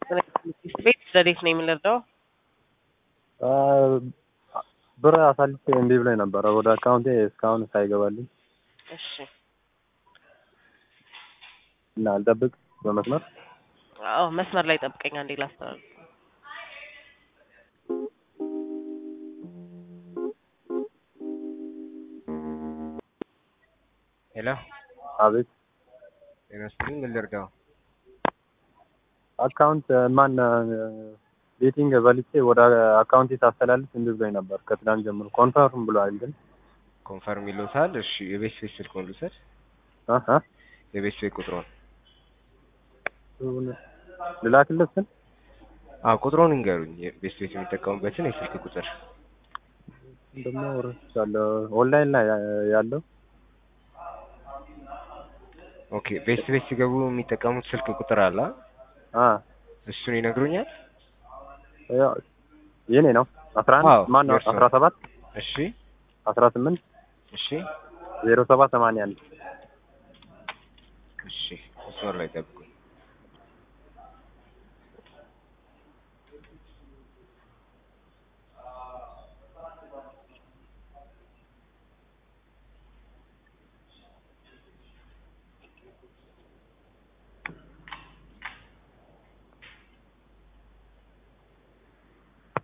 ቤት ዘዴት ነው የምንረዳው? ብር አሳልፌ እምቢ ብሎኝ ነበረ ወደ አካውንቴ እስካሁን ሳይገባልኝ እሺ እና አልጠብቅ በመስመር አዎ መስመር ላይ ጠብቀኝ አንዴ ላስተላልፍ። ሄሎ አቤት ጤና ይስጥልኝ። ምን ልርዳው? አካውንት ማን ቤቲንግ በልቼ ወደ አካውንቴ ሳስተላልፍ እምቢ ብሎኝ ነበር ከትናንት ጀምሮ ኮንፈርም ብሏል ግን ኮንፈርም ይሉታል። እሺ የቤት ስፔስ ስልክዎን ልውሰድ። እ እ የቤት ስፔስ ቁጥሮን ልላክልህ ስል አዎ ቁጥሮን እንገሩኝ። የቤት ስፔስ የሚጠቀሙበትን የስልክ ቁጥር ደግሞ ረስቻለሁ። ኦንላይን ላይ ያለው ኦኬ። ቤት ስፔስ ሲገቡ የሚጠቀሙት ስልክ ቁጥር አለ። አ እሱን ይነግሩኛል? ያው የኔ ነው አስራ አዎ፣ አንድ ማን ነው የእርስዎ። አስራ ሰባት እሺ አስራ ስምንት እሺ ዜሮ ሰባት ሰማንያ አንድ እሺ መስመር ላይ ጠብቁኝ።